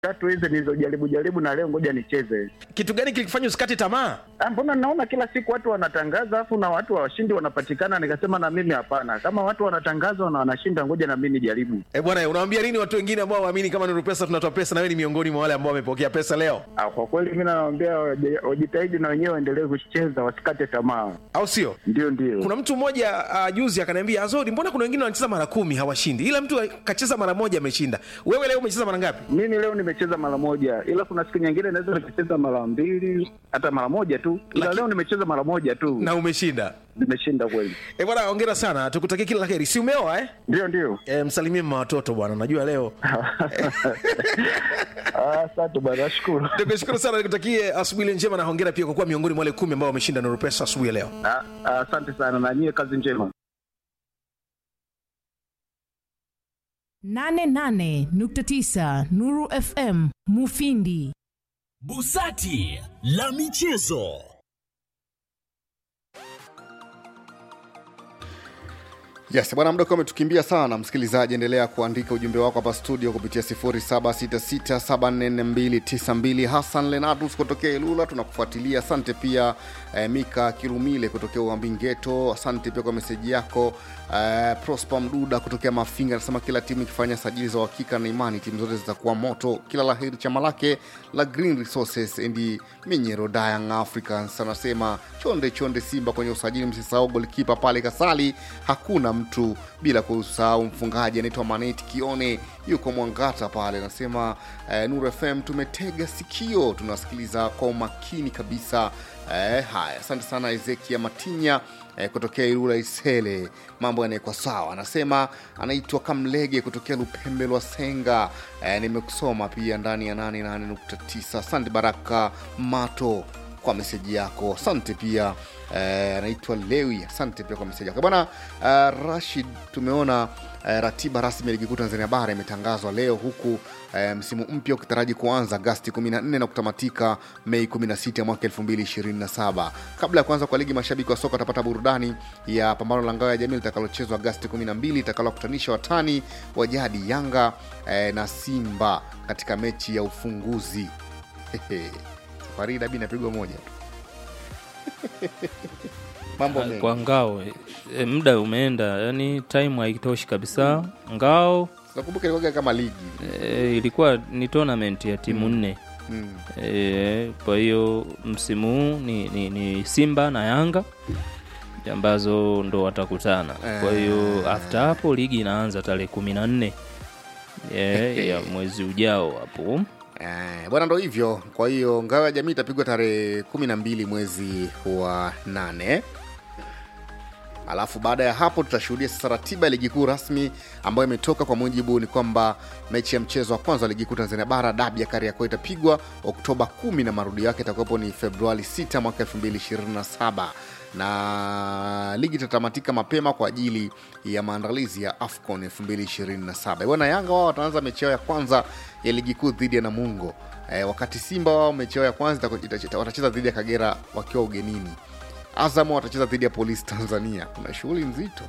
tatu hizi nilizojaribu jaribu na leo ngoja nicheze. kitu gani kilikufanya usikate tamaa Ah, Mbona naona kila siku watu wanatangaza afu na watu washindi wanapatikana, nikasema na mimi hapana, kama watu wanatangaza na wanashinda, ngoja na mimi nijaribu. e bwana unawambia nini watu wengine ambao waamini kama nuru pesa tunatoa pesa na wewe ni miongoni mwa wale ambao wamepokea pesa leo Ah, kwa kweli mimi nawaambia waje- wajitahidi na wenyewe waendelee kucheza, wasikate tamaa. au sio Ndio, ndio. kuna mtu mmoja uh, juzi akaniambia azori mbona kuna wengine wanacheza mara kumi hawashindi ila mtu kacheza mara moja ameshinda wewe leo umecheza mara ngapi Mimi leo nimecheza mara moja, ila kuna siku nyingine naweza nikacheza mara mbili hata mara moja tu, ila Laki- leo nimecheza mara moja tu, na umeshinda nimeshinda kweli. e bwana ongera sana tukutakie kila la heri si umeoa eh? Ndio, ndio. e, msalimie mma watoto bwana najua leo Ah, Asante bwana, nashukuru. tukushukuru sana nikutakie asubuhi njema na hongera pia kwa kuwa miongoni mwa wale kumi ambao wameshinda nuru pesa asubuhi ya leo Ah, ah, Asante sana na nyie, kazi njema. 88.9 Nuru FM Mufindi. Busati la michezo. Yes, bwana muda ukiwa umetukimbia sana, msikilizaji, endelea kuandika ujumbe wako hapa studio kupitia 0766744292. Hassan Lenatus kutokea Ilula, tunakufuatilia. Asante pia eh, Mika Kirumile kutokea Uambingeto, asante pia kwa meseji yako. Eh, Prosper Mduda kutokea Mafinga anasema kila timu ikifanya sajili za uhakika na imani timu zote zitakuwa moto. Kila laheri chama lake la Green Resources and Minyero Young Africans anasema chonde chonde Simba kwenye usajili, msisahau golikipa pale Kasali, hakuna mtu bila kusahau mfungaji anaitwa Maneti Kione yuko Mwangata pale, anasema eh, Nuru FM tumetega sikio, tunasikiliza kwa umakini kabisa. Eh, haya, asante sana Ezekia Matinya eh, kutokea Ilula Isele, mambo yanaekwa sawa. Anasema anaitwa Kamlege kutokea Lupembe lwa Senga. Eh, nimekusoma pia ndani ya 88.9. Asante Baraka Mato kwa meseji yako, asante pia eh, anaitwa Lewi, asante pia kwa meseji yako bwana. Eh, Rashid, tumeona eh, ratiba rasmi ya ligi kuu Tanzania bara imetangazwa leo huku eh, msimu mpya ukitaraji kuanza Agasti 14 na kutamatika Mei 16 mwaka 2027. Kabla ya kuanza kwa ligi, mashabiki wa soka watapata burudani ya pambano la ngao ya jamii litakalochezwa Agasti 12 itakalokutanisha watani wa jadi Yanga eh, na Simba katika mechi ya ufunguzi. Hehe. Safari hii dabi inapigwa moja tu. Mambo mengi. kwa ngao e, muda umeenda yani time haitoshi kabisa ngao Nakumbuka ilikuwa kama ligi. e, ilikuwa ni tournament ya timu nne Mm. e, kwa hiyo msimu huu ni, ni, ni simba na yanga ambazo ndo watakutana kwa hiyo after hapo ligi inaanza tarehe kumi na nne e, ya mwezi ujao hapo Eh, bwana ndo hivyo. Kwa hiyo ngao ya jamii itapigwa tarehe kumi na mbili mwezi wa nane. Alafu baada ya hapo tutashuhudia sasa ratiba ya ligi kuu rasmi ambayo imetoka. Kwa mujibu ni kwamba mechi ya mchezo wa kwanza wa ligi kuu Tanzania bara dabi ya Kariakoo itapigwa Oktoba 10 na marudio yake itakuwepo ni Februari 6 mwaka 2027 na ligi itatamatika mapema kwa ajili ya maandalizi ya AFCON 2027. Bwana Yanga wao wataanza mechi yao ya kwanza ya ligi kuu dhidi ya Namungo eh, wakati Simba wao mechi yao ya kwanza itaku- ita- watacheza dhidi ya Kagera wakiwa ugenini. Azam watacheza dhidi ya Polisi Tanzania. Kuna shughuli nzito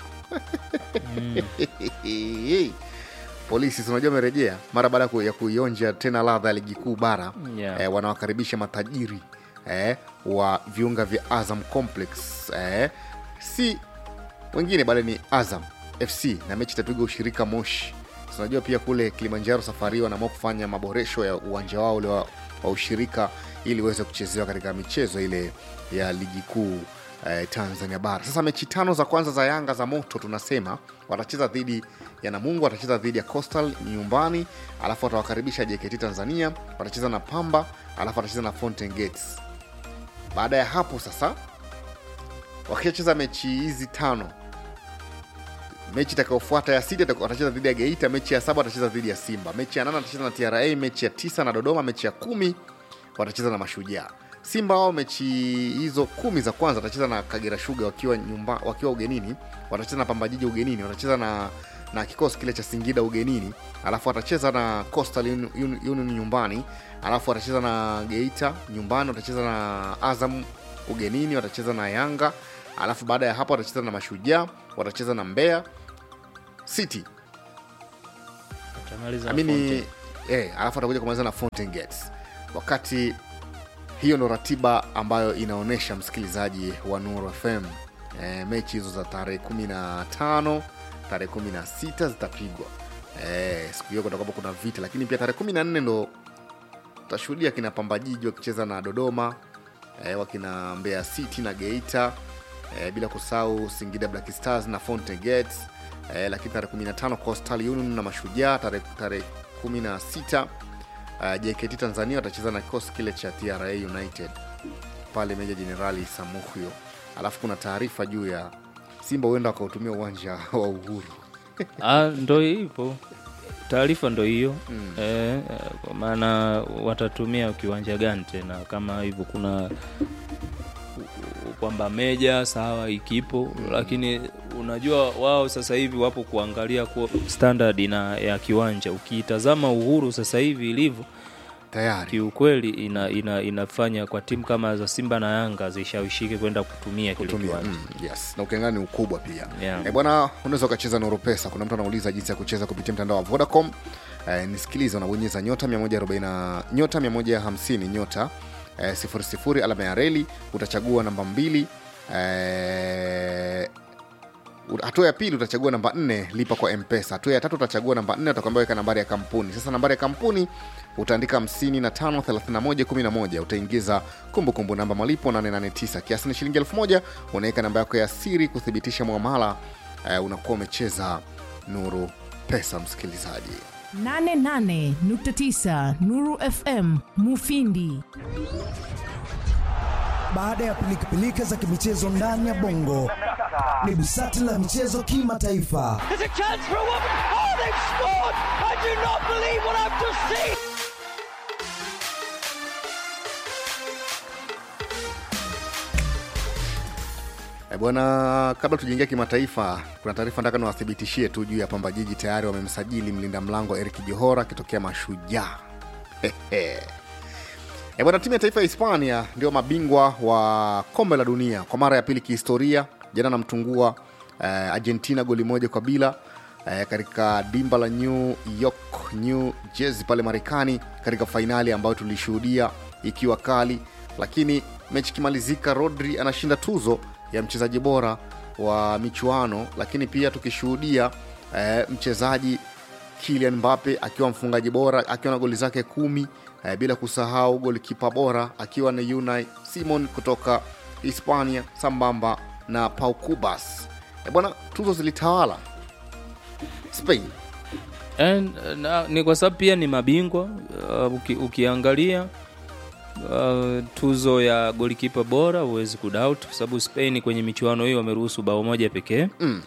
Polisi si unajua amerejea mara baada ya ku- ya kuionja tena ladha ya ligi kuu bara Yeah. eh, wanawakaribisha matajiri eh, wa viunga vya Azam Complex eh, si wengine bali ni Azam FC na mechi itapigwa ushirika Moshi. Si Unajua pia kule Kilimanjaro safari hii wanaamua kufanya maboresho ya uwanja wao ule wa, wa ushirika ili uweze kuchezewa katika michezo ile ya ligi kuu eh, Tanzania bara. Sasa mechi tano za kwanza za Yanga za moto tunasema watacheza dhidi ya Namungo, watacheza dhidi ya Coastal nyumbani, alafu watawakaribisha JKT Tanzania, watacheza na Pamba, alafu watacheza na Fountain Gates. Baada ya hapo sasa wakishacheza mechi hizi tano mechi itakayofuata ya sita itakuwa- watacheza dhidi ya geita mechi ya saba watacheza dhidi ya simba mechi ya nane watacheza na tra mechi ya tisa na dodoma mechi ya kumi watacheza na mashujaa simba wao mechi hizo kumi za kwanza watacheza na kagera shuga wakiwa nyumba, wakiwa ugenini watacheza na pambajiji ugenini watacheza na na kikosi kile cha singida ugenini alafu watacheza na coastal Uni- Uni- union nyumbani alafu watacheza na geita nyumbani watacheza na azam ugenini watacheza na yanga alafu baada ya hapo watacheza na mashujaa watacheza na mbeya city Watamaliza na amini Fountain. eh, alafu atakuja kumaliza na Fountain Gates wakati hiyo ndo ratiba ambayo inaonyesha msikilizaji wa Nuru FM e, mechi hizo za tarehe 15 tarehe 16 zitapigwa e, siku hiyo kutakuwa kuna vita, lakini pia tarehe 14 ndo tutashuhudia kina Pambajiji wakicheza na Dodoma e, wakina Mbeya City na Geita e, bila kusahau Singida Black Stars na Fountain Gates e, lakini tarehe 15 Coastal Union na Mashujaa tarehe tarehe 16 uh, JKT Tanzania watacheza na kikosi kile cha TRA United pale Meja Jenerali Samuhyo. Alafu kuna taarifa juu ya Simba huenda wakautumia uwanja wa Uhuru. Ah, ndo hivyo taarifa ndo hiyo mm. eh, kwa maana watatumia kiwanja gani tena kama hivyo kuna kwamba meja sawa ikipo mm. lakini unajua wao sasa hivi wapo kuangalia kwa standard na ya kiwanja ukiitazama uhuru sasa hivi ilivyo Tayari kiukweli ina, ina, inafanya kwa timu kama za simba na yanga zishawishike kwenda kutumia kile kutumia kiwanja mm, yes na ukiangalia ni ukubwa pia Yeah. e, bwana unaweza ukacheza noro pesa kuna mtu anauliza jinsi ya kucheza kupitia mtandao wa vodacom e, nisikilize unabonyeza nyota 140 nyota 150 nyota e, sifuri sifuri alama ya reli utachagua namba mbili e, hatua ya pili utachagua namba nne lipa kwa mpesa hatua ya tatu utachagua namba nne utakwambia weka nambari ya kampuni sasa nambari ya kampuni utaandika 553111 utaingiza kumbukumbu namba malipo 889 kiasi ni shilingi 1000 unaweka namba yako ya siri kuthibitisha mwamala uh, unakuwa umecheza nuru pesa msikilizaji 88.9 Nuru FM Mufindi. Baada ya pilikapilika za kimichezo ndani ya bongo, ni busati la michezo kimataifa. There's a chance for a woman. Oh, they've scored! I do not believe what I've just seen. E bwana, kabla tujaingia kimataifa, kuna taarifa nataka niwathibitishie tu juu ya Pamba Jiji. Tayari wamemsajili mlinda mlango Eric Johora akitokea Mashujaa. E bwana, timu ya taifa ya Hispania ndio mabingwa wa kombe la dunia kwa mara ya pili kihistoria. Jana namtungua eh, Argentina goli moja kwa bila eh, katika dimba la New York, New Jersey pale Marekani, katika fainali ambayo tulishuhudia ikiwa kali, lakini mechi ikimalizika, Rodri anashinda tuzo ya mchezaji bora wa michuano, lakini pia tukishuhudia eh, mchezaji Kylian Mbappe akiwa mfungaji bora akiwa na goli zake kumi eh, bila kusahau golikipa bora akiwa ni Unai Simon kutoka Hispania sambamba na Pau Cubas. Eh, bwana tuzo zilitawala Spain. And, na, ni kwa sababu pia ni mabingwa uh, uki, ukiangalia uh, tuzo ya golikipa bora huwezi kudoubt kwa sababu Spain kwenye michuano hii wameruhusu bao moja pekee Mm.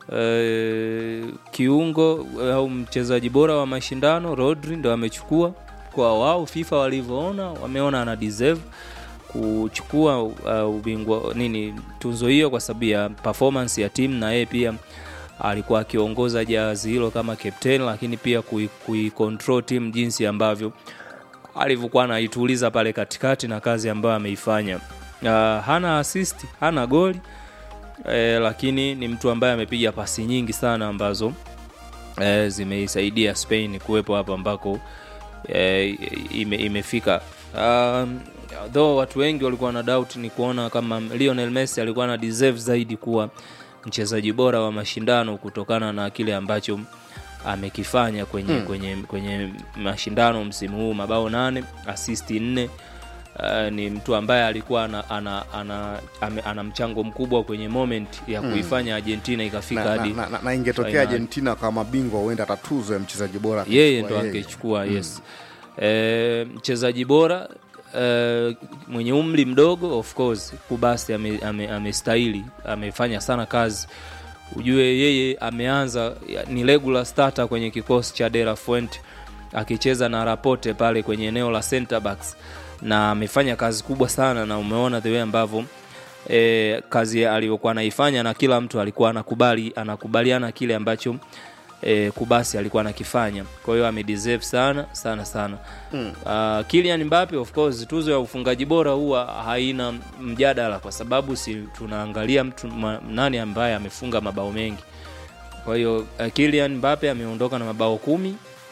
uh, kiungo au mchezaji bora wa mashindano Rodri ndo amechukua kwa wao FIFA walivyoona wameona ana deserve kuchukua uh, ubingwa nini tunzo hiyo kwa sababu ya performance ya timu na yeye pia alikuwa akiongoza jahazi hilo kama captain lakini pia kui- kuicontrol timu jinsi ambavyo alivyokuwa anaituliza pale katikati na kazi ambayo ameifanya uh, hana assist hana goli eh, lakini ni mtu ambaye amepiga pasi nyingi sana ambazo eh, zimeisaidia Spain kuwepo hapa ambako eh, ime, imefika um, though watu wengi walikuwa na doubt ni kuona kama Lionel Messi alikuwa na deserve zaidi kuwa mchezaji bora wa mashindano kutokana na kile ambacho amekifanya kwenye, Mm. kwenye, kwenye mashindano msimu huu mabao nane asisti nne Uh, ni mtu ambaye alikuwa ana, ana, ana, ana, ana mchango mkubwa kwenye moment ya Mm. kuifanya Argentina ikafika Na, na, hadi na, na, na ingetokea finali. Argentina kama mabingwa huenda hata tuzo ya mchezaji bora yeye akachukua ndo yeye. angechukua yes e, mchezaji bora e, mwenye umri mdogo of course kubasi amestahili ame, amestahili, amefanya sana kazi ujue yeye ameanza ya- ni regular starter kwenye kikosi cha De La Fuente akicheza na Rapote pale kwenye eneo la center backs na amefanya kazi kubwa sana na umeona the way ambavyo e, kazi aliyokuwa anaifanya na kila mtu alikuwa anakubali anakubaliana kile ambacho e, Kubasi alikuwa anakifanya. Kwa hiyo amedeserve sana sana sana. Mm. Uh, Kylian Mbappe of course tuzo ya ufungaji bora huwa haina mjadala kwa sababu si tunaangalia mtu ma, nani ambaye amefunga mabao mengi. Kwa hiyo uh, Kylian Mbappe ameondoka na mabao kumi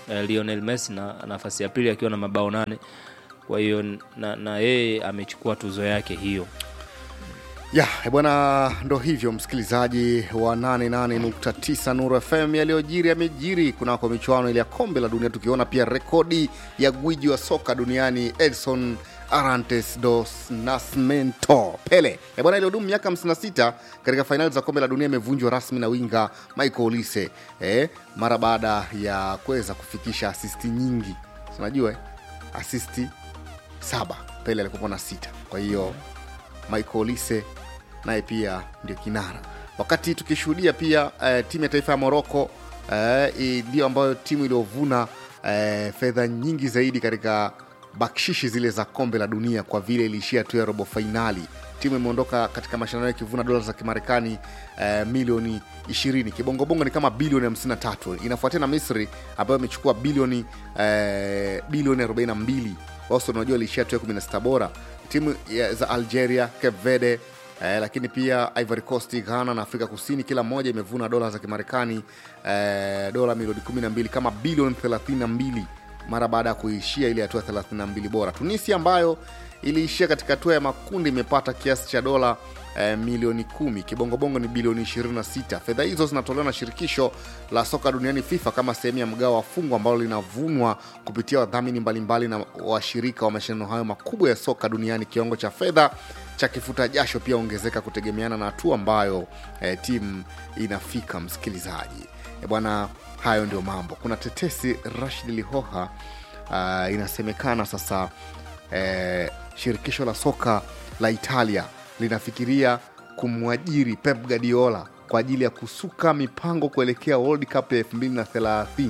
eh, Lionel Messi na nafasi ya pili akiwa na mabao nane kwa hiyo na, na yeye amechukua tuzo yake hiyo ya eh, bwana ndo hivyo msikilizaji wa 88.9 nuru fm yaliyojiri yamejiri kunako michuano ile ya kombe la dunia tukiona pia rekodi ya gwiji wa soka duniani edson arantes dos nascimento pele Eh, bwana iliyodumu miaka 56 katika fainali za kombe la dunia imevunjwa rasmi na winga michael olise eh, mara baada ya kuweza kufikisha asisti nyingi unajua eh? asisti saba pele alikuwa na sita kwa hiyo michael olise naye pia ndio kinara wakati tukishuhudia pia eh, timu ya taifa ya moroko eh, i- ndio ambayo timu iliyovuna eh, fedha nyingi zaidi katika bakshishi zile za kombe la dunia kwa vile iliishia tu ya robo fainali timu imeondoka katika mashindano ikivuna dola za kimarekani eh, milioni 20 kibongobongo ni kama bilioni 53 inafuatia na misri ambayo imechukua bilioni eh, bilioni 42 wao unajua iliishia tu ya 16 bora timu ya- za algeria cape verde Eh, lakini pia Ivory Coast, Ghana na Afrika Kusini kila moja imevuna dola za Kimarekani eh, dola milioni 12 kama bilioni 32 mara baada ya kuishia ile hatua 32 bora. Tunisia ambayo iliishia katika hatua ya makundi imepata kiasi cha dola eh, milioni 10, kibongobongo ni bilioni 26. Fedha hizo zinatolewa na shirikisho la soka duniani FIFA kama sehemu ya mgao wa fungu ambalo linavunwa kupitia wadhamini mbalimbali na washirika wa mashindano hayo makubwa ya soka duniani. Kiwango cha fedha cha kifuta jasho pia ongezeka kutegemeana na hatua ambayo eh, timu inafika. Msikilizaji eh, bwana, hayo ndio mambo. Kuna tetesi Rashid Lihoha uh, inasemekana sasa eh, shirikisho la soka la Italia linafikiria kumwajiri Pep Guardiola kwa ajili ya kusuka mipango kuelekea World Cup ya 2030.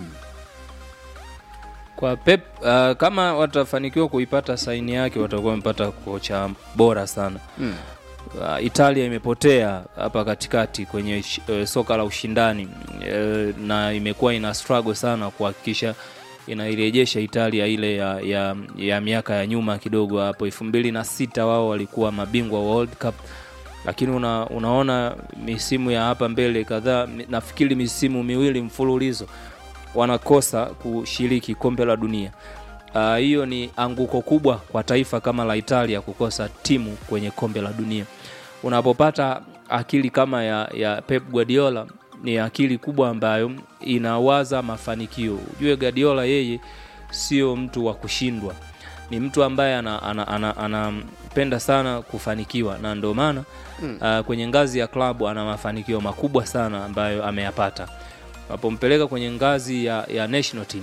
kwa Pep uh, kama watafanikiwa kuipata saini yake watakuwa wamepata kocha bora sana Mm. uh, Italia imepotea hapa katikati kwenye uh, soka la ushindani uh, na imekuwa ina struggle sana kuhakikisha inairejesha Italia ile ya, ya, ya miaka ya nyuma kidogo hapo elfu mbili na sita wao walikuwa mabingwa wa World Cup lakini una, unaona misimu ya hapa mbele kadhaa mi- nafikiri misimu miwili mfululizo wanakosa kushiriki kombe la dunia Ah, hiyo uh, ni anguko kubwa kwa taifa kama la italia kukosa timu kwenye kombe la dunia unapopata akili kama ya, ya pep guardiola ni akili kubwa ambayo inawaza mafanikio ujue guardiola yeye sio mtu wa kushindwa ni mtu ambaye anapenda ana, ana, ana, anapenda sana kufanikiwa na ndio maana mm. uh, kwenye ngazi ya klabu ana mafanikio makubwa sana ambayo ameyapata napompeleka kwenye ngazi ya, ya national team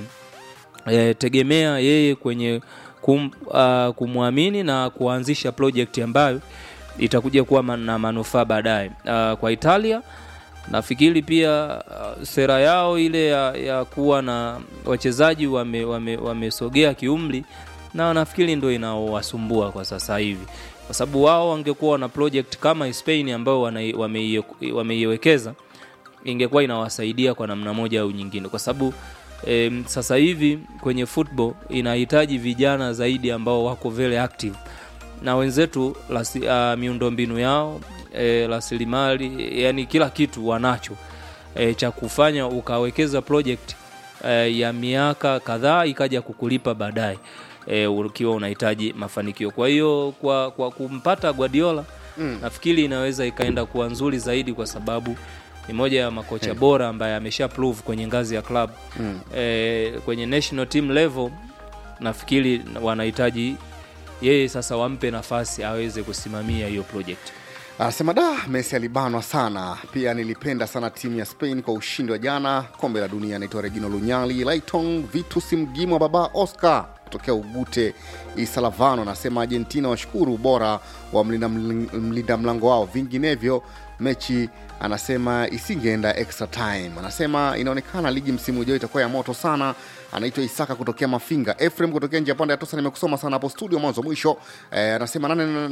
e, tegemea yeye kwenye kum, uh, kumwamini na kuanzisha project ambayo itakuja kuwa man- na manufaa baadaye uh, kwa italia nafikiri pia uh, sera yao ile ya, ya kuwa na wachezaji wamesogea wame, wamesogea kiumri na nafikiri ndo inaowasumbua kwa sasa hivi kwa sababu wao wangekuwa wana project kama spain ambayo wanai- wameie- wameiwekeza ingekuwa inawasaidia kwa namna moja au nyingine kwa sababu e, sasa hivi kwenye football inahitaji vijana zaidi ambao wako very active na wenzetu lasi, uh, miundombinu yao e, rasilimali yani kila kitu wanacho e, cha kufanya ukawekeza project e, ya miaka kadhaa ikaja kukulipa baadaye e, ukiwa unahitaji mafanikio kwa hiyo kwa, kwa kumpata guardiola mm. nafikiri inaweza ikaenda kuwa nzuri zaidi kwa sababu ni moja ya makocha Hey. bora ambaye amesha prove kwenye ngazi ya club mm. e, kwenye national team level nafikiri wanahitaji yeye sasa wampe nafasi aweze kusimamia hiyo project anasema da messi alibanwa sana pia nilipenda sana timu ya spain kwa ushindi wa jana kombe la dunia anaitwa regino lunyali laiton vitus mgimwa baba oscar kutokea ugute isalavano anasema argentina washukuru ubora wa mlinda, mlinda mlango wao vinginevyo mechi anasema isingeenda extra time anasema inaonekana ligi msimu ujao itakuwa ya moto sana anaitwa isaka kutokea mafinga efrem kutokea njia pande ya tosa nimekusoma sana hapo studio mwanzo mwisho eh, anasema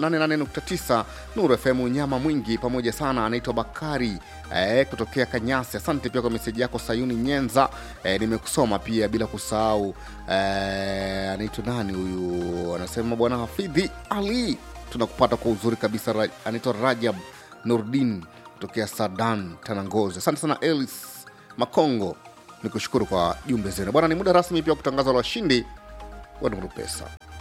88.9 nuru fm nyama mwingi pamoja sana anaitwa bakari eh, kutokea kanyasi asante pia kwa meseji yako sayuni nyenza eh, nimekusoma pia bila kusahau eh, anaitwa nani huyu anasema bwana hafidhi ali tunakupata kwa uzuri kabisa Ra- anaitwa rajab nurdin kutokea sadan tanangozi asante sana elis makongo ni kushukuru kwa jumbe zenu bwana ni muda rasmi pia wa kutangaza la washindi wa nuru pesa